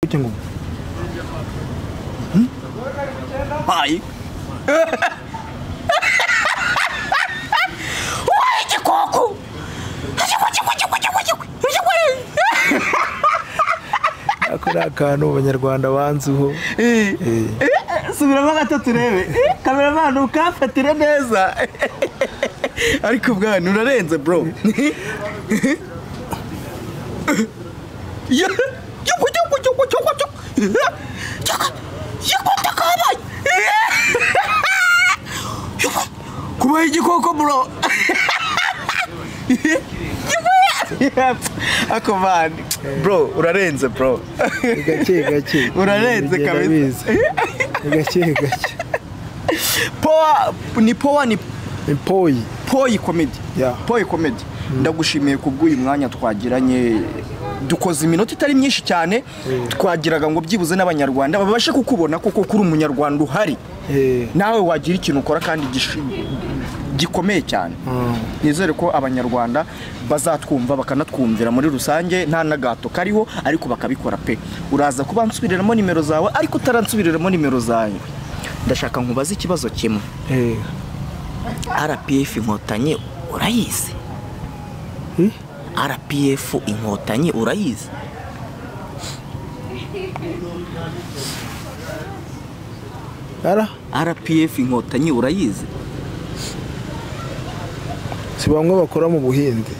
picha ngumu Hai. Ué, de coco! ako ni akantu abanyarwanda banziho subiramo gatatu urebe kameramani ukamfatire neza ariko bwana urarenze bro Ya- yuko, yuko, yuko, yuko, yuko. Yuko, yuko, ndakabaye. Yuko, kubaye igikoko bro Yuko. ako man bro urarenze bro Ni gake gake Urarenze Bigenda kabisa. biza. Ni gake gake powa ni powa ni ni poyi poyi komedi Yeah. poyi komedi ndagushimiye kubw'uyu mwanya twagiranye dukoze iminota itari myinshi cyane twagiraga ngo byibuze n'abanyarwanda babashe kukubona kuko kuri umunyarwanda uhari Eh. nawe wagira ikintu ukora kandi gishi- gikomeye cyane nizere ko abanyarwanda bazatwumva bakanatwumvira muri rusange nta n'agato kariho ariko bakabikora pe uraza kuba nsubiriramo nimero zawe ariko utaransubiriramo nimero zawe ndashaka nkubaze ikibazo kimwe Eh, rpf inkotanyi urayizi Eh? rpf inkotanyi urayizi ara rpf inkotanyi urayizi si bamwe bakora mu buhinzi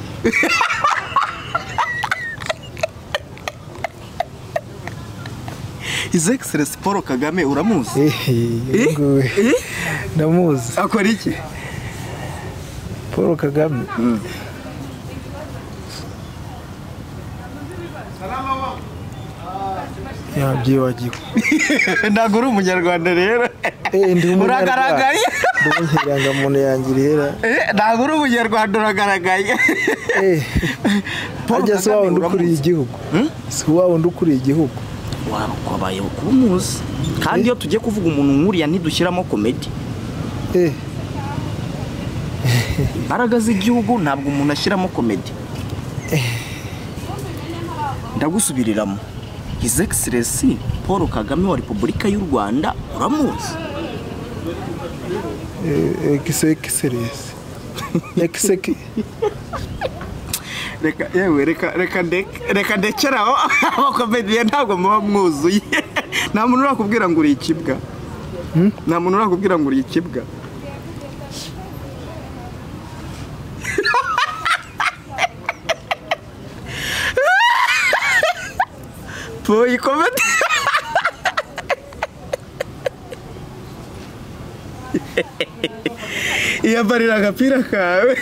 his excellence paul kagame uramuzi Eh, uyu nguyu. ndamuzi akora iki paul kagame yabyibagiwe ntabwo uri umunyarwanda rero Eh, ndi umunyarwanda. uragaragaye Ndi inkirangamuntu yanjye irihera Eh, ntabwo uri umunyarwanda uragaragaye Eh, Paul harya si wa Kagame wundi ukuriye uramuzi? igihugu Hmm? si wa wundi ukuriye igihugu waba ukabaye kuba umuzi kandi iyo tugiye kuvuga umuntu nkuriya ntidushyiramo komedi Eh, imbaraga z'igihugu ntabwo umuntu ashyiramo komedi ndagusubiriramo his excellence paul kagame wa repubulika y'u rwanda uramuzi eh, egise- egiseresi Egiseki- reka yewe reka reka ndeke reka ndekeraho abakomediye ntabwo muba mwuzuye nta muntu urakubwira ngo uri ikibwa nta muntu urakubwira ngo uri ikibwa Boy, komedi yambarira agapira kawe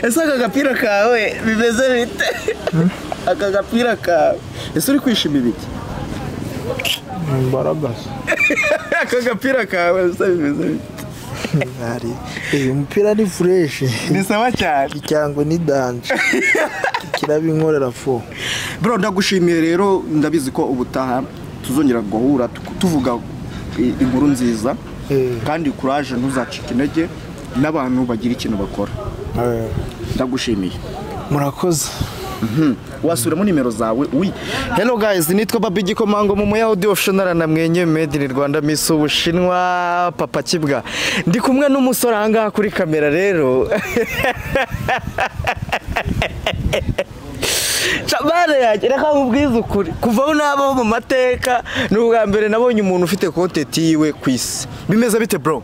ese aka gapira kawe bimeze bite aka gapira kawe ese uri kwishima ibiki imbaragaza aka gapira kawe ese bimeze bite Ari, eh, umupira ni fureshi ni sawa cyane cyangwa ni danje kirabinkorera fo bro ndagushimiye rero ndabizi ko ubutaha tuzongera guhura tu- tuvuga i- inkuru nziza Eh. kandi kuraje ntuzacike intege n'abantu bagira ikintu bakora Eh, ndagushimiye murakoze wasubiramo nimero zawe wi hello guys nitwa babi gikomango mu muya audio official na mwenye made in Rwanda Miss Ubushinwa papa kibwa ndi kumwe n'umusore aha ngaha kuri kamera rero Shabana yanjye reka nkubwize ukuri kuva aho nabaho mu mateka ni ubwa mbere nabonye umuntu ufite kontenti yiwe ku isi bimeze bite bro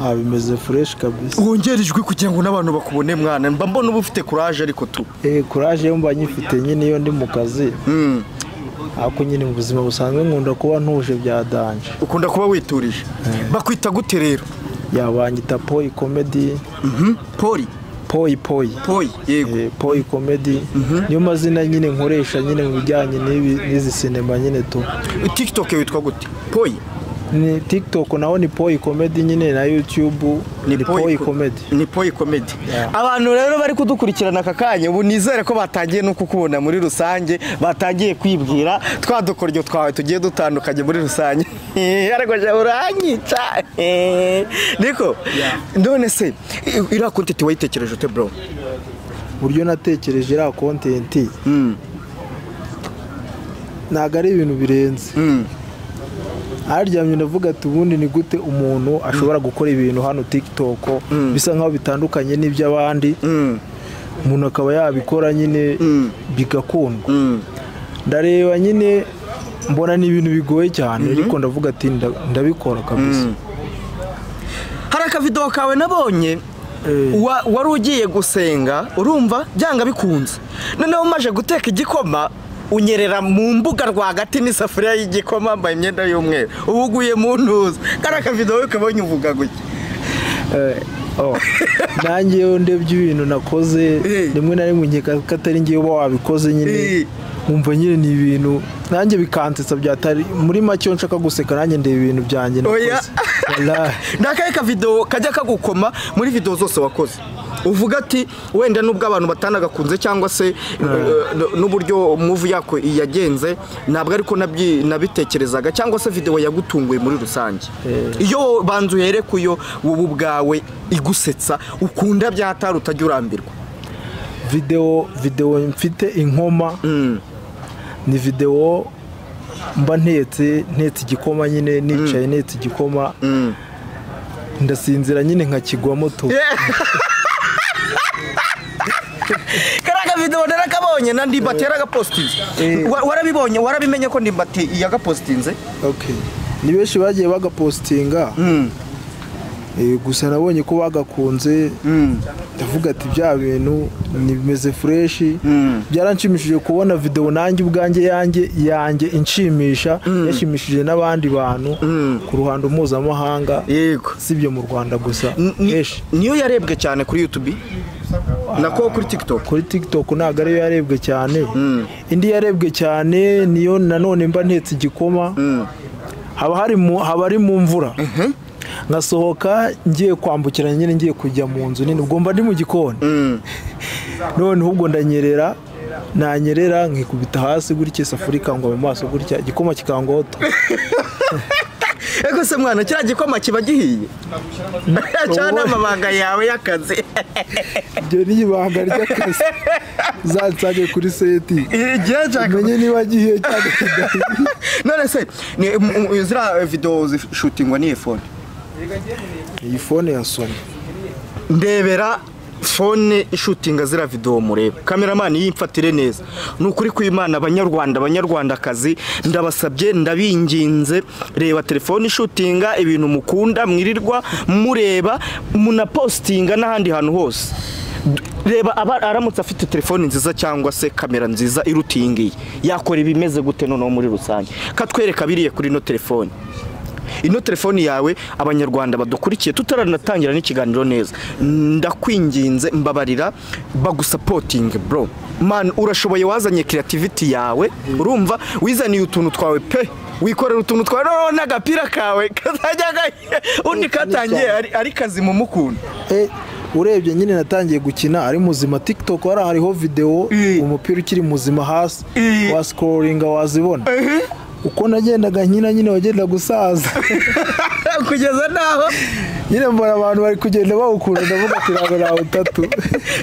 Ah, bimeze fureshi kabisa wongera ijwi kugira ngo n'abantu bakubone mwana mba mbona uba ufite kuraje ariko tu Eh, kuraje yo mba nyifite nyine iyo ndi mu kazi Mm. ako nyine mu buzima busanzwe nkunda kuba ntuje bya danje ukunda kuba witurije bakwita gute rero yabanyita poyi komedi poli poyi poyi poli yego Eh, poyi komedi niyo mazina nyine nkoresha nyine mu bijyanye n'ibi- n'izi sinema nyine tu tikitoke witwa gute poli ni tiktok naho ni poyi komedi nyine na yutube ni poyi komedi ni poli komedi Yeah. abantu rero bari kudukurikirana aka kanya ubu nizere ko batangiye no kukubona muri rusange batangiye kwibwira twa dukoryo twawe tugiye dutandukanye muri rusange ariko jya uranyica niko none se i- iriya kontenti wayitekereje ute bro uburyo natekereje iriya kontenti ntabwo ari ibintu birenze aryamye ndavuga ati ubundi ni gute umuntu ashobora gukora ibintu hano TikTok bisa nkaho bitandukanye n'iby'abandi umuntu akaba yabikora nyine bigakundwa ndareba nyine mbona ni ibintu bigoye cyane ariko ndavuga ati nda- ndabikora kabisa hari akavido kawe nabonye wa- wari ugiye gusenga urumva byanga bikunze noneho umaje guteka igikoma unyerera mu mbuga rwagati n'isafuriya y'igikoma wambaye imyenda y'umweru uba uguye mu ntuza kari akavido wowe kabonye uvuga gutya Eh, oh. nanjye iyo ndebye ibintu nakoze Eh. rimwe na rimwe nkeka ko atari ngewe uba wabikoze Eh. nyine nkumva nyine ni ibintu nanjye bikansetsa byatari muri make iyo nshaka guseka nanjye ndeba ibintu byanjye nakoze Oya. Wallahi. ni akahe kavido kajya kagukoma muri video zose wakoze uvuga ati wenda nubwo abantu batanagakunze cyangwa se eh, n'uburyo muvu yako yagenze ntabwo ariko nabyi- nabitekerezaga cyangwa se video yagutunguye muri rusange iyo banza uhere ku yo wowe ubwawe igusetsa ukunda byatari utajya urambirwa videwo videwo mfite inkoma ni videwo mba ntetse ntetse igikoma nyine nicaye ntetse igikoma ndasinzira nyine nkakigwamo tu kariya kavido narakabonye na ndimbati yaragapositinze Eh. Wa- warabibonye warabimenye ko ndimbati yagapositinze Okay. ni benshi bagiye bagapositinga Eh, gusa nabonye ko bagakunze ndavuga ati bya bintu nimeze fureshi byaranshimishije kubona videwo nanjye ubwanjye yanjye yanjye inshimisha yashimishije n'abandi bantu ku ruhando mpuzamahanga yego si ibyo mu rwanda gusa Ni- henshi niyo yarebwe cyane kuri YouTube nako kuri TikTok kuri tiktok ntabwo ariyo yarebwe cyane indi yarebwe cyane niyo nanone mba ntetse igikoma haba hari mu haba ari mu mvura ngasohoka ngiye kwambukiranya nyine ngiye kujya mu nzu nini ubwo mba ndi mu gikoni none ahubwo ndanyerera nanyerera nkikubita hasi gutya isafuriya ikangwa mu maso gutya igikoma kikangwaho tu ego se mwana kiriya gikoma kiba gihiye cyane amabanga yawe y'akazi ibyo ni ibanga ry'akazi zansage kuri seti igihe cyaka umenye niba gihiye cyane kidahiye none se ni m- m- ziriya video zishutingwa n'iyi phone iyi fone yasomye ndebera fone ishutinga ziriya video mureba kameramani yimfatire neza ni ukuri kw'imana abanyarwanda abanyarwandakazi ndabasabye ndabinginze reba telefone ishutinga ibintu mukunda mwirirwa mureba munapositinga n'ahandi hantu hose reba aba aramutse afite telefone nziza cyangwa se kamera nziza iruta iyi ngiyi yakora ibimeze gute noneho muri rusange katwereka biriye kuri ino telefone ino telefoni yawe abanyarwanda badukurikiye tutaranatangira n'ikiganiro neza ndakwinginze mbabarira bagusapotinge bro man urashoboye wazanye creativity yawe urumva wizaniye utuntu twawe pe wikorera utuntu twawe noneho n'agapira kawe kazajya ga- undi katangiye ari- ari kazi mu mukunda Eh, urebye nyine natangiye gukina ari muzima tiktok hari hariho videwo Eh. umupira ukiri muzima hasi Eh. wasikororinga wazibona uko nagendaga nkina nyine wagenda gusaza kugeza naho nyine mbona abantu bari kugenda bawukunda ndavuga ati ntabwo nawutatu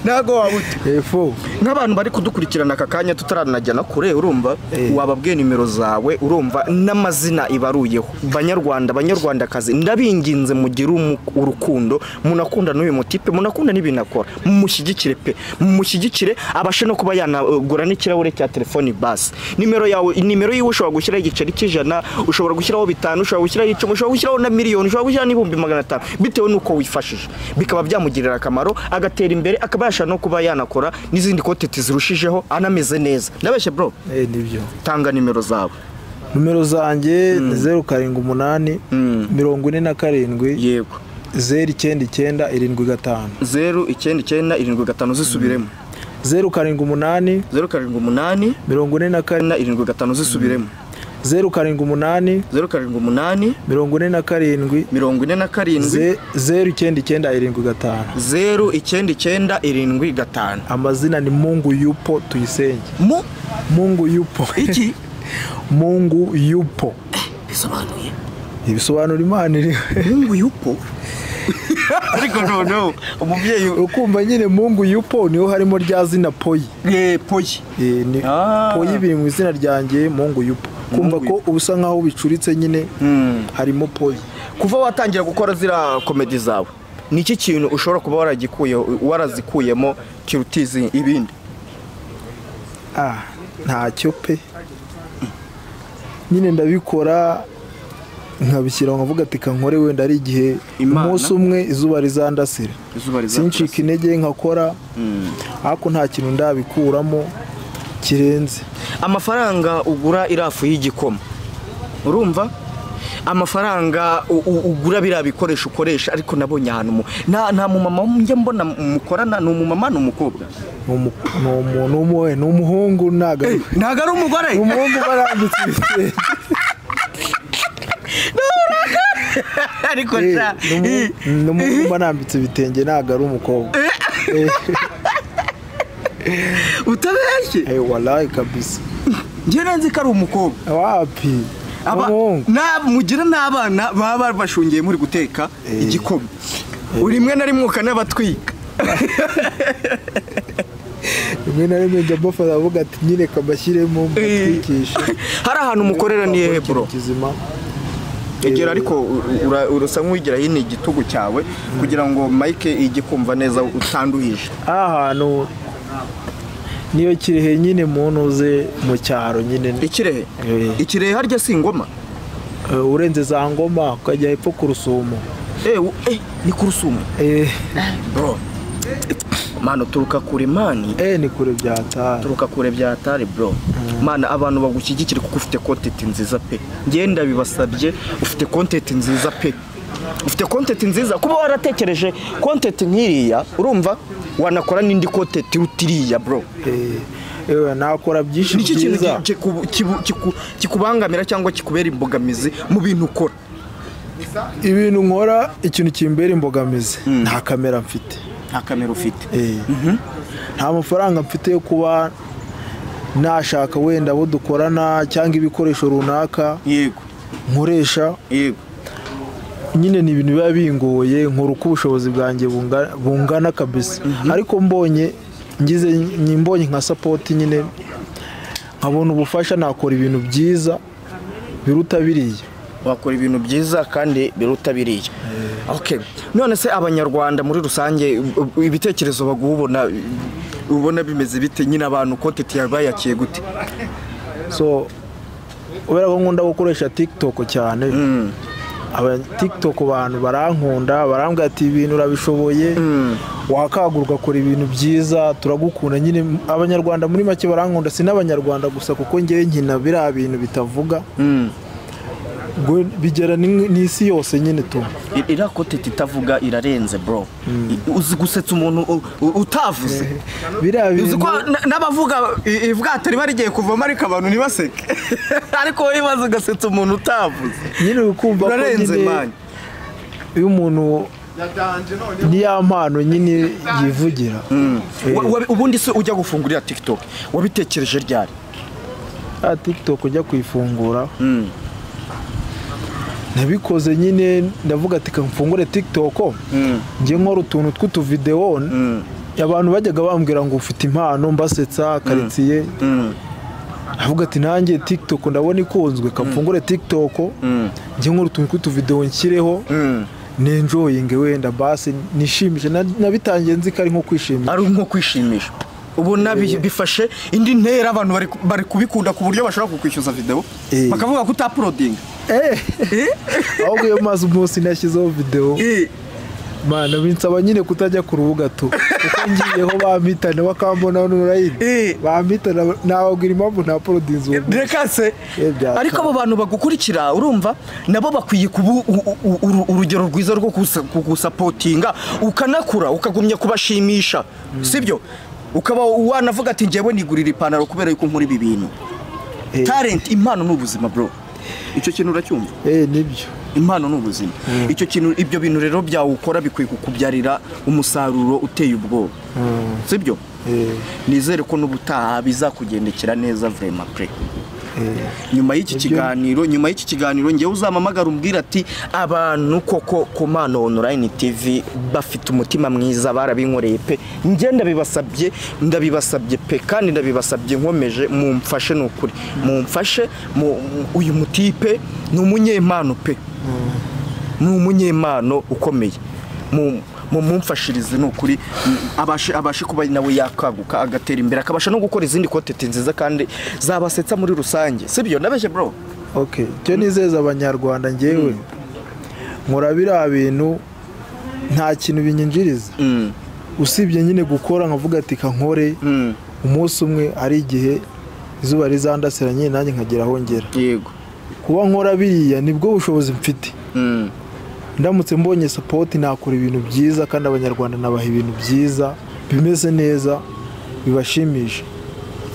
ntabwo wabuta efo nk'abantu bari kudukurikirana aka kanya tutaranajya na kure urumva wababwiye nimero zawe urumva n'amazina ibaruyeho banyarwanda banyarwandakazi ndabinginze mugire umu- urukundo munakunda n'uyu mutipe munakunda n'ibintu akora mumushyigikire pe mumushyigikire abashe no kuba yanagura n'ikirahure cya telefoni basi nimero yawe nimero yiwe ushobora gushyiraho igiceri cy'ijana ushobora gushyiraho bitanu ushobora gushyiraho icumi ushobora gushyiraho na miliyoni ushobora gushyiraho n'ibihumbi magana atanu bitewe n'uko wifashije bikaba byamugirira akamaro agatera imbere akaba yasha no kuba yanakora n'izindi koteti zirushijeho anameze neza ndabeshye bro eh, nibyo tanga nimero zawe nomero zanjye ni zeru karindwi umunani mirongo ine na karindwi yego zeru icyenda icyenda irindwi gatanu zeru icyenda icyenda irindwi gatanu zisubiremo zeru karindwi umunani zeru karindwi umunani mirongo ine na karindwi na irindwi gatanu zisubiremo zeru karindwi umunani zeru karindwi umunani mirongo ine na karindwi mirongo ine na karindwi Ze- zeru icyenda icyenda irindwi gatanu zeru icyenda icyenda irindwi gatanu amazina ni mungu yupo tuyisenge mu mungu yupo iki mungu yupo bisobanuye ibisobanura imana iriho mungu yupo ariko noneho umubyeyi ukumva nyine mungu yupo niho harimo rya zina poyi eh, poyi Eh, ni- Ah. poyi biri mu izina ryanjye mungu yupo kumva Mungu ko ubusa nkaho bicuritse nyine harimo poyi kuva watangira gukora ziriya komedi zawe ni iki kintu ushobora kuba waragikuyeho warazikuyemo kirutizi ibindi Ah, ntacyo pe nyine ndabikora nkabishyira nkavuga ati kankore wenda ari igihe Imana. umunsi umwe izuba rizandasira izuba sincika intege nkakora ariko nta kintu ndabikuramo kirenze amafaranga ugura irafu y'igikoma urumva amafaranga u- u- ugura biriya bikoresho ukoresha ariko nabonye ahantu mu- nta nta mumama njya mbona mukorana ni umumama ni umukobwa ni umu- ni umu- ni umu- ni umuhungu ntago ari- ntabwo ari umugore ni umuhungu uba arambitse ibitenge ariko Eh, sha ni umuhungu- ni umuhungu uba arambitse ibitenge ntago ari umukobwa utabeshye Eh, walayi kabisa njye nanze ko ari umukobwa wapi Ni Aba- umuhungu na- mugira n'abana baba bashungiye muri guteka igikoma rimwe na rimwe ukanabatwika rimwe na rimwe njya mbafata avuga ati nyine kabashyiremo mbatwikishe hari ahantu umukorera ni hehe bro kizima egera ariko u- ura- urasa nk'uwigira hino igitugu cyawe kugira ngo mike ijye kumva neza utanduhije aha hantu niyo kirehe nyine muntu uze mu cyaro nyine ikirehe Eh. ikirehe harya si ingoma Eh, urenze za ngoma ukajya hepfo ku rusumo Eh, u- eh, ni ku rusumo eh bro mano turuka kure mani eh, ni kure byatara turuka kure byatari bro mana abantu bagushyigikira kuko ufite kontenti nziza pe ngenda bibasabye ufite kontenti nziza pe ufite kontenti nziza kuba waratekereje kontenti nk'iriya urumva wanakora n'indi kontenti utiriya bro Eh, yewe nakora byinshi ni iki kintu byiza ki- kiku- kibu- kiku- kikubangamira cyangwa kikubera imbogamizi mu bintu ukora ibintu nkora ikintu kimbera imbogamizi nta kamera mfite nta kamera ufite Eh. nta mafaranga mfite yo kuba nashaka wenda abo dukorana cyangwa ibikoresho runaka yego nkoresha yego nyine ni ibintu biba bingoye nkora uko ubushobozi bwanjye bunga- bungana kabisa ariko mbonye ngize nyi- mbonye nka sapoti nyine nkabona ubufasha nakora ibintu byiza biruta biriya wakora ibintu byiza kandi biruta biriya okay none se abanyarwanda muri rusange u- u- ibitekerezo baguha ubona ubona bimeze bite nyine abantu kontenti yawe bayakiye gute so kubera ko nkunda gukoresha tiktok cyane aba tiktok abantu barankunda barambwira ati ibintu urabishoboye wakagura ugakora ibintu byiza turagukunda nyine abanyarwanda muri make barankunda si n'abanyarwanda gusa kuko ngewe nkina biriya bintu bitavuga Gwe- bigera ni- n'isi yose nyine tu I- iriya kontenti itavuga irarenze bro I- uzi gusetsa umuntu u- u- utavuze biriya uzi bintu ko na- n'abavuga i- ibwato riba rigiye kuvamo ariko abantu ntibaseke ariko wowe maze ugasetsa umuntu utavuze nyine ukumva ko urarenze nyine mani iyo umuntu niya mpano nyine yivugira Eh. Wa- wa- ubundi se ujya gufungurira tiktok wabitekereje ryari ya tiktok ujya kuyifungura nabikoze nyine ndavuga ati "Ka mfungure tiktok njye nkora utuntu tw'utuvidewo abantu bajyaga bambwira ngo ufite impano mbasetsa karitsiye ndavuga ati nanjye tiktok ndabona ikunzwe ka mfungure tiktok njye nkora utuntu tw'utuvidewo nshyireho nenjoyinge wenda basi nishimishe Na- nabitangiye nzi ko ari nko kwishimisha ari nko kwishimisha ubona bi- bifashe indi ntera abantu bari ku- bari kubikunda ku buryo bashobora kukwishyuza video Eh. bakavuga ko utaprodinga Eh. ahubwo iyo maze umunsi nashyizeho videwo Mana binsaba nyine kutajya ku rubuga tu kuko ngiyeho bampitana bakambona Eh. onurayini bampitana nababwira impamvu nta porodinzi ubu reka se Eh, byatanga. ariko abo bantu bagukurikira urumva nabo bakwiye kuba u- u- u- uru- urugero rwiza rwo kusa- kugusapotinga ukanakura ukagumya kubashimisha sibyo ukaba wanavuga ati njyewe nigurira ipantaro kubera yuko nkora ibi bintu Eh. talent impano ni ubuzima bro icyo kintu uracyumva eh nibyo impano ni ubuzima icyo kintu ibyo bintu rero byawukora bikwiye kukubyarira umusaruro uteye ubwoba sibyo Eh. nizere ko n'ubutaha bizakugendekera neza vrema pre nyuma y'iki kiganiro nyuma y'iki kiganiro ngewe uzamamagara umbwira ati abantu koko ku mano online tv bafite umutima mwiza barabinkoreye pe njye ndabibasabye ndabibasabye pe kandi ndabibasabye nkomeje mumfashe ni ukuri mumfashe mu- mu- uyu mutipe ni umunyempano pe ni umunyempano ukomeye mu mu- mumfashirize ni ukuri mm, abashe abashe kuba nawe yakaguka agatera imbere akabasha no gukora izindi kontenti nziza kandi zabasetsa muri rusange sibyo ndabeshye bro okay cyo nizeza abanyarwanda ngewe nkora biriya bintu nta kintu binyinjiriza Mm, usibye nyine gukora nkavuga ati ka nkore mm, umunsi umwe ari igihe izuba rizandasira nyine nanjye nkagera aho ngera yego kuba nkora biriya nibwo bushobozi mfite Mm, ndamutse mbonye sapoti nakora ibintu byiza kandi abanyarwanda nabaha ibintu byiza bimeze neza bibashimisha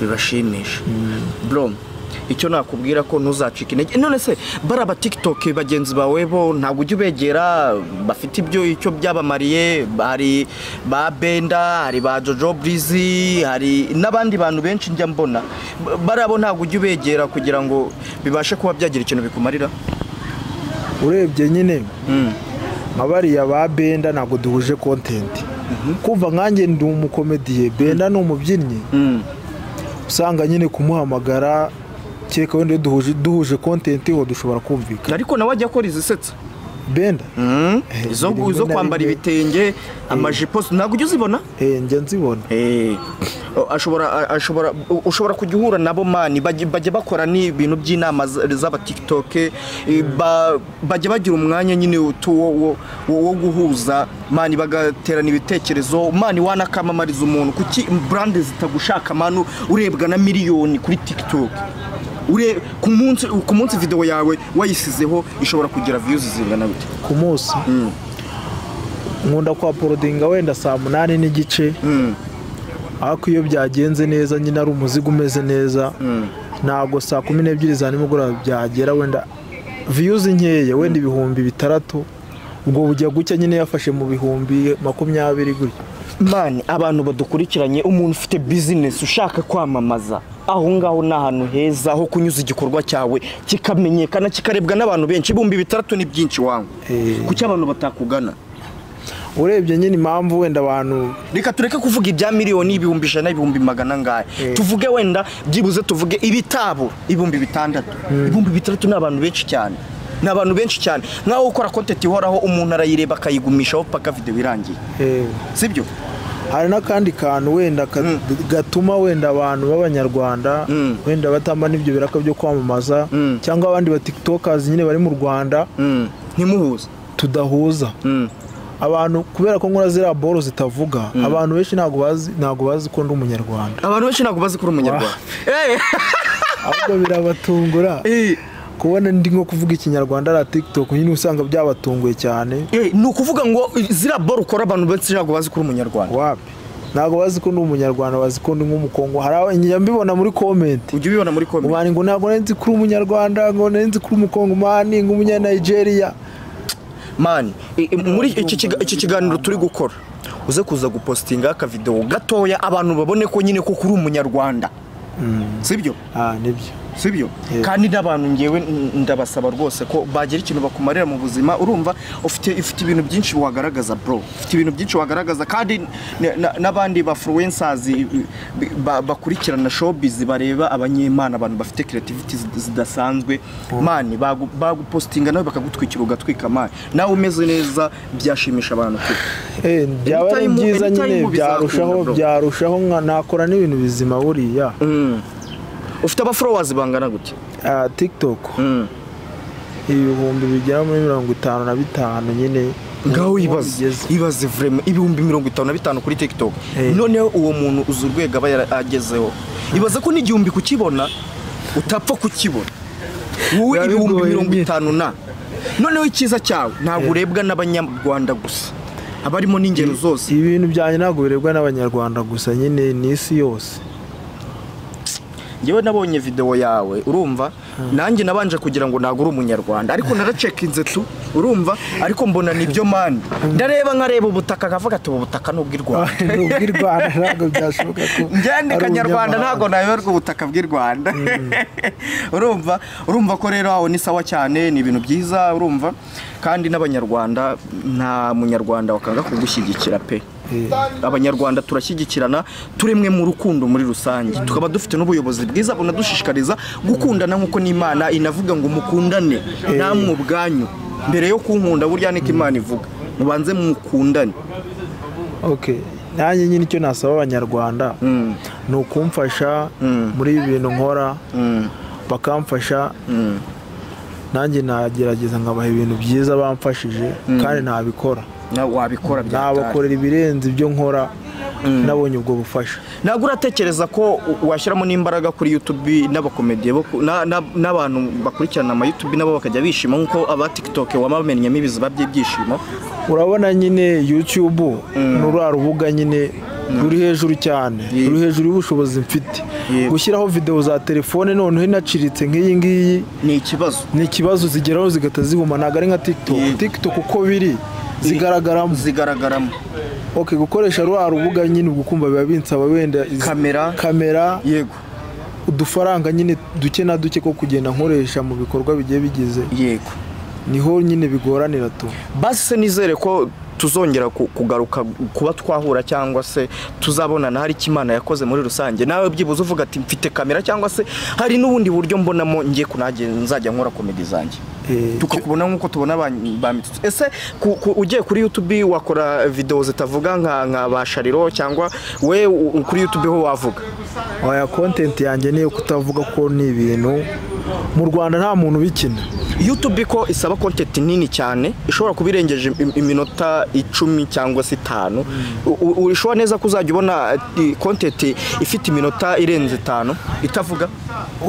bibashimisha bro icyo nakubwira ko ntuzacika intege none se bariya ba tiktok bagenzi bawe bo ntabwo ujya ubegera bafite ibyo icyo byabamariye hari ba benda hari ba jojo burizi hari n'abandi bantu benshi njya mbona Ba- bariya bo ntabwo ujya ubegera kugira ngo bibashe kuba byagira ikintu bikumarira urebye nyine nka bariya ba benda ntabwo duhuje kontenti kumva nkanjye ndi umukomediye benda ni umubyinnyi Mm, usanga nyine kumuhamagara kereka wenda iyo duhuje duhuje kontenti ho dushobora kumvikana ariko nawe ajya akora izisetsa benda Mm, Eh, izo rimwe izo na kwambara rimwe. ibitenge amajipo ntabwo ujya uzibona eh njya nzibona Eh, ashobora a- ashobora u- ushobora kujya uhura nabo mani bajya bajya bakora n'ibintu by'inama z- z'aba TikTok eh, ba- bajya bagira umwanya nyine utu- wo wo- wo- wo guhuza mani bagaterana ibitekerezo mani wanakamamariza umuntu kuki brand zitagushaka manu urebwa na miliyoni kuri TikTok Ure, ku munsi ku munsi video yawe wayisizeho ishobora kugira views zingana bite ku munsi nkunda kwa porodinga wenda saa munani n'igice ariko iyo byagenze neza nyine ari umuzigo umeze neza ntabwo saa kumi n'ebyiri za nimugoroba byagera wenda viyuzi nkeya wenda ibihumbi bitandatu ubwo bujya gucya nyine yafashe mu bihumbi makumyabiri gutya mani abantu badukurikiranye umuntu ufite bizinesi ushaka kwamamaza aho ngaho ni ahantu heza ho kunyuza igikorwa cyawe kikamenyekana kikarebwa n'abantu benshi ibihumbi bitandatu ni byinshi wangu Eh. kuki abantu batakugana urebye nyine impamvu wenda abantu reka tureke kuvuga ibya miliyoni ibihumbi ijana ibihumbi magana angahe Eh. tuvuge wenda byibuze tuvuge ibitabo ibihumbi bitandatu ibihumbi bitandatu ni abantu benshi cyane ni abantu benshi cyane nk'aho ukora kontenti ihoraho umuntu arayireba akayigumishaho paka videwo irangiye eh, sibyo hari n'akandi kantu wenda ka- gatuma wenda abantu b'abanyarwanda Mm. wenda batamba n'ibyo biraka byo kwamamaza Mm. cyangwa abandi ba tiktokazi nyine bari mu rwanda Mm. ntimuhuze tudahuza Mm. abantu kubera ko nkora ziriya boro zitavuga abantu benshi ntabwo bazi ntabwo bazi ko ndi umunyarwanda abantu benshi ntabwo bazi ko uri umunyarwanda Eh, ahubwo birabatungura eh, kubona ndi nko kuvuga ikinyarwanda ari tiktok nyine usanga byabatunguye cyane eh, ni ukuvuga ngo ziriya boro ukora abantu benshi ntabwo bazi ko uri umunyarwanda wapi ntabwo bazi ko ndi umunyarwanda bazi ko ndi nk'umukongo hari aba- njya mbibona muri komenti ujya ubibona muri komedi umwani ngo ntabwo nari nzi ko uri umunyarwanda ngo nari nzi ko uri umukongomani nk'umunyanigeria mani eh, eh, muri iki kiga- iki kiganiro turi gukora uze kuza gupositinga akavidewo gatoya abantu babone ko nyine koko uri umunyarwanda sibyo ah nibyo sibyo Yego. kandi n'abantu ngewe n- ndabasaba rwose ko bagira ikintu bakumarira mu buzima urumva ufite ufite ibintu byinshi wagaragaza bro ufite ibintu byinshi wagaragaza kandi n- na- n'abandi ba influencers i- i- ba- bakurikirana showbiz bareba abanyemana abantu bafite creativity zid- zidasanzwe mani bagu- bagupostinga nawe bakagutwikira ugatwika mani nawe umeze neza byashimisha abantu pe. Eh, byaba ari Anytime- byiza anytime nyine bizakunda, byarushaho bro. byarushaho nka- nakora n'ibintu bizima buriya ufite aba followers bangana gute Ah, tiktok Mm. ibihumbi bigera muri mirongo itanu na bitanu nyine ngaho Niho ibaze bigeze. ibaze vrema ibihumbi mirongo itanu na bitanu kuri tiktok Eh. noneho uwo muntu uzi urwego aba yaragezeho ibaze ko n'igihumbi kukibona utapfa kukibona wowe Biba ibihumbi bigoye mirongo nyine. itanu na noneho icyiza cyawe ntabwo urebwa n'abanyarwanda gusa abarimo n'ingero zose ibintu byanjye ntabwo birebwa n'abanyarwanda gusa nyine ni isi yose ngewe nabonye videwo yawe urumva nanjye nabanje kugira ngo ntabwo uri umunyarwanda ariko naracekinze tu urumva ariko mbona nibyo mani ndareba nkareba ubutaka nkavuga ati ubu butaka ni ubw'i rwanda ubw'i Rwanda ntabwo byashoboka ko njyane ari kanyarwanda ntabwo umunyamahanga. nayoberwa ubutaka bw'i rwanda urumva urumva ko rero aho ni sawa cyane ni ibintu byiza urumva kandi n'abanyarwanda nta munyarwanda wakanga kugushyigikira pe abanyarwanda turashyigikirana turemwe mu rukundo muri rusange tukaba dufite n'ubuyobozi bwiza bunadushishikariza gukundana nk'uko n'imana inavuga ngo mukundane namwe ubwanyu mbere yo kunkunda burya niko imana ivuga mubanze mukundane Okay. nanjye nyine icyo nasaba abanyarwanda ni ukumfasha muri ibi bintu nkora bakamfasha nanjye nagerageza nkabaha ibintu byiza bamfashije kandi nabikora nawe wabikora byatari nabakorera ibirenze ibyo nkora nabonye ubwo bufasha ntabwo uratekereza ko u- washyiramo n'imbaraga kuri youtube n'abakomediye bo ku- na- na- n'abantu bakurikirana ama youtube nabo bakajya bishima nk'uko aba tiktok wamamenyemo ibiziba by'ibyishimo urabona nyine youtube ni ruriya rubuga nyine ruri hejuru cyane Yego. ruri hejuru y'ubushobozi mfite Yego. gushyiraho videwo za telefone noneho inaciritse nk'iyi ngiyi ni ikibazo ni ikibazo zigeraho zigahita zihuma ntabwo ari nka tiktok Yego. tiktok uko biri zigaragaramo zigaragaramo ok gukoresha ruriya rubuga nyine ubwo ukumva biba binsaba wenda izi- kamera kamera yego udufaranga nyine duke na duke ko kugenda nkoresha mu bikorwa bigiye bigize yego niho nyine bigoranira tu basi se nizere ko tuzongera ku- kugaruka kuba twahura cyangwa se tuzabonana hari icyo imana yakoze muri rusange nawe byibuze uvuga ati mfite kamera cyangwa se hari n'ubundi buryo mbonamo ngiye kunage nzajya nkora komedi zanjye Eh, tukakubona nk'uko tubona ba ba mitutsi ese ku- ku- ugiye kuri youtube wakora videwo zitavuga nka nka ba shariro cyangwa we u- u- kuri youtube ho wavuga waya kontenti yanjye niyo kutavuga ko ni ibintu mu rwanda nta muntu ubikina youtube ko isaba kontenti nini cyane ishobora kuba irengeje im- iminota icumi cyangwa se itanu U- u- ushobora neza ko uzajya ubona kontenti ifite iminota irenze itanu itavuga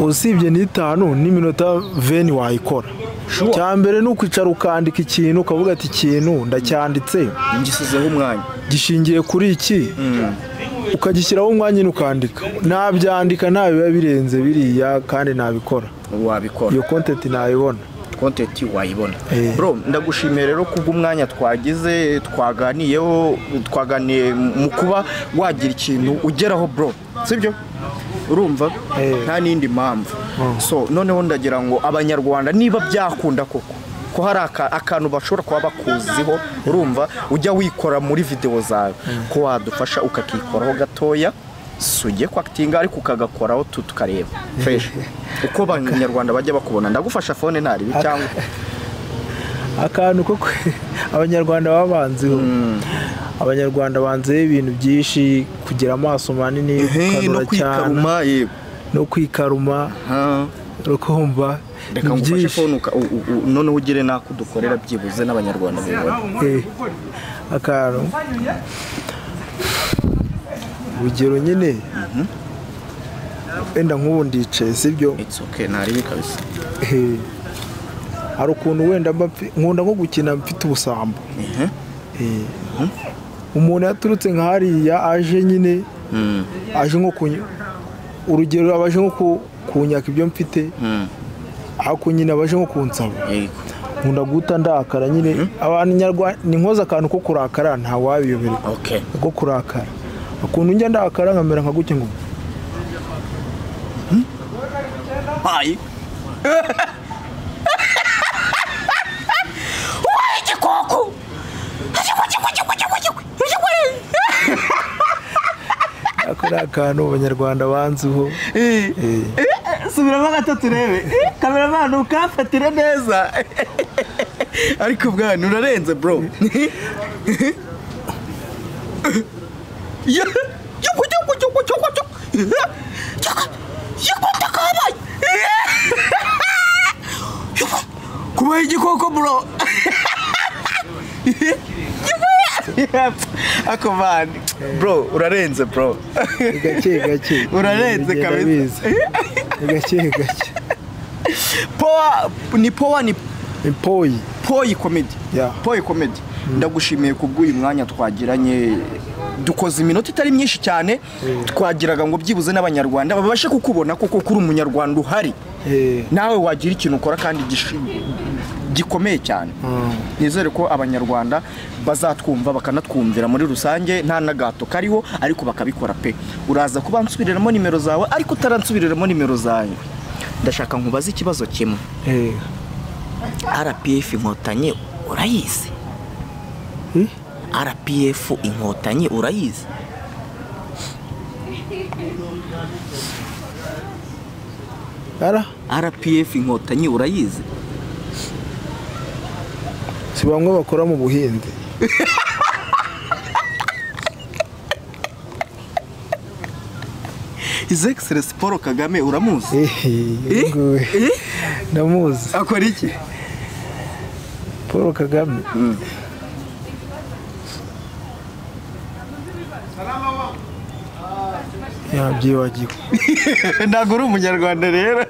usibye n'itanu n'iminota veni wayikora Sure. cya mbere ni ukwicara ukandika ikintu ukavuga ati ikintu ndacyanditse ngisizeho umwanya gishingiye kuri iki ukagishyiraho umwanya nyine ukandika nabyandika nta biba birenze biriya kandi nabikora wabikora iyo kontenti nayibona kontenti wayibona Eh. bro ndagushimiye rero kubw'umwanya twagize twaganiyeho twaganiye mu kuba wagira ikintu ugeraho bro sibyo urumva Eh. nta n'indi mpamvu so noneho ndagira ngo abanyarwanda niba byakunda koko ko hari aka- akantu bashobora kuba bakuziho urumva ujya wikora muri videwo zawe ko wadufasha ukakikoraho gatoya si ujye kwakitinga ariko ukagakoraho tu tukareba fresh uko abanyarwanda bajya bakubona ndagufasha fone ntaribi cyangwa akantu ko kwe- abanyarwanda babanzeho abanyarwanda banzeho ibintu byinshi kugira amaso manini Hey, no gukanura cyane kwikaruma yego no kwikaruma Ah, rukumva reka ni ngufashe byinshi fone uka- u- u- u- noneho ugire n'ako udukorera byibuze n'abanyarwanda bibona Eh, akantu urugero nyine wenda nk'ubu ndicaye sibyo it's okay ntaribi kabisa Eh, hari ukuntu wenda mba mfi- nkunda nko gukina mfite ubusambo Mhm. Eh, umuntu yaturutse nka hariya aje nyine aje nko kuny- urugero abaje nko ku- kunyaka ibyo mfite ako nyine abaje nko kunsaba yego nkunda guhita ndakara nyine abantu nyarwanda ni nkoze akantu ko kurakara ntawabiyoberwa okay ko kurakara ukuntu njya ndakara nkamera nka gutya ngo Pai. Uai, que coco! ako ni akantu abanyarwanda banziho subiramo gatatu urebe kameramani ukamfatira neza ariko bwana urarenze bro kubaho igikoko bro ako man bro urarenze bro ni gake gake Urarenze Ngenda kabisa. biza. ni gake gake powa ni powa ni impoyi poyi komedi Yeah. poyi komedi ndagushimiye kubw'uyu mwanya twagiranye dukoze iminota itari myinshi cyane twagiraga ngo byibuze n'abanyarwanda babashe kukubona kuko kuri umunyarwanda uhari nawe wagira ikintu ukora kandi gishi- gikomeye cyane nizere ko abanyarwanda bazatwumva bakanatwumvira muri rusange nta n'agato kariho ariko bakabikora pe uraza kuba nsubiriramo nimero zawe ariko utaransubiriramo nimero zawe ndashaka nkubaze ikibazo kimwe Eh, rpf inkotanyi urayizi Hmm? rpf inkotanyi urayizi ara rpf inkotanyi urayizi si bamwe bakora mu buhinzi his excellence paul kagame uramuzi Ehe, nguyu. ndamuzi akora iki paul kagame yabyibagiwe ntabwo uri umunyarwanda rero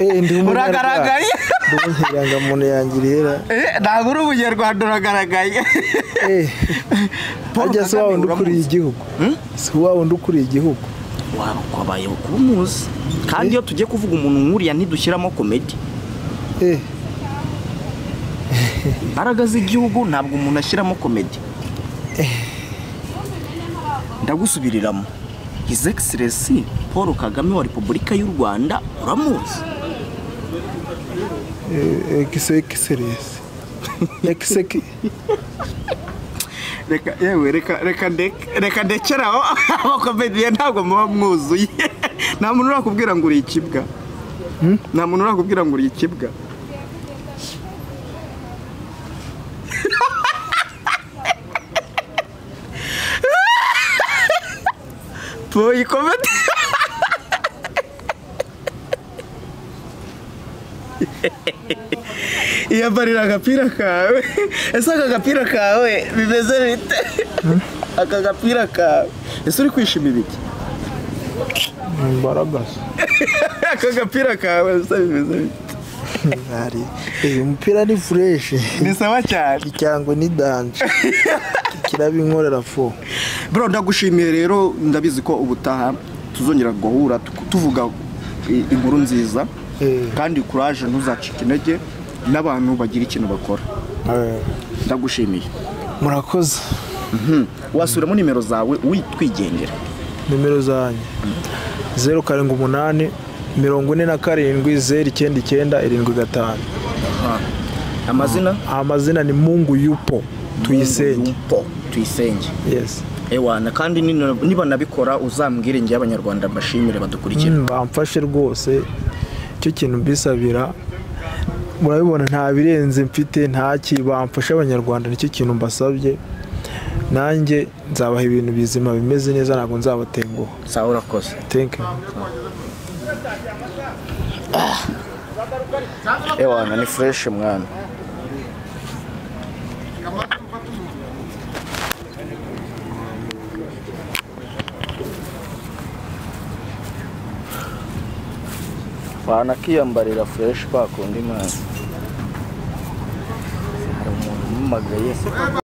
Eh, ndi umunyarwanda. uragaragaye Ndi inkirangamuntu yanjye irihera Eh, ntabwo uri umunyarwanda uragaragaye Eh, Paul harya si Kagame wa wundi ukuriye uramuzi? igihugu si wa wundi ukuriye igihugu waba ukabayeho kuba umuzi kandi iyo tugiye kuvuga umuntu nkuriya ntidushyiramo komedi Eh, imbaraga z'igihugu ntabwo umuntu ashyiramo komedi ndagusubiriramo his excellence paul kagame wa repubulika y'u rwanda uramuzi eh, egisegiseresi egisegi reka yewe reka reka ndeke- reka ndekere aho abakomediye ntabwo muba mwuzuye nta muntu urakubwira ngo uri ikibwa nta muntu urakubwira ngo uri ikibwa Boy, komedi yambarira agapira kawe ese aka gapira kawe bimeze bite aka gapira kawe ese uri kwishima ibiki imbaraga aka gapira kawe ese bimeze bite Ari- eh, umupira ni fureshi ni sawa cyane ikirango ni danje kiraba inkorera fo bro ndagushimiye rero ndabizi ko ubutaha tuzongera guhura tu- tuvuga i- inkuru nziza Eh. kandi kuraje ntuzacike intege n'abantu bagira ikintu bakora Eh, ndagushimiye murakoze wasubiramo nimero zawe witwigendera nimero zanjye zeru karindwi umunani mirongo ine na karindwi zeru icyenda icyenda irindwi gatanu amazina amazina ni mungu yupo tuyisenge Po, tuyisenge yes ewana kandi nino- niba nabikora uzambwire njye abanyarwanda mbashimire badukurikira Mm, bamfashe rwose icyo kintu mbisabira murabibona nta birenze mfite nta bamfasha abanyarwanda nicyo kintu mbasabye nanjye nzabaha ibintu bizima bimeze neza ntabwo nzabatenguha sawa urakoze thank you ewana ni fureshi mwana wanakiyambarira fureshi bakundi mwana hari umuntu umumagaye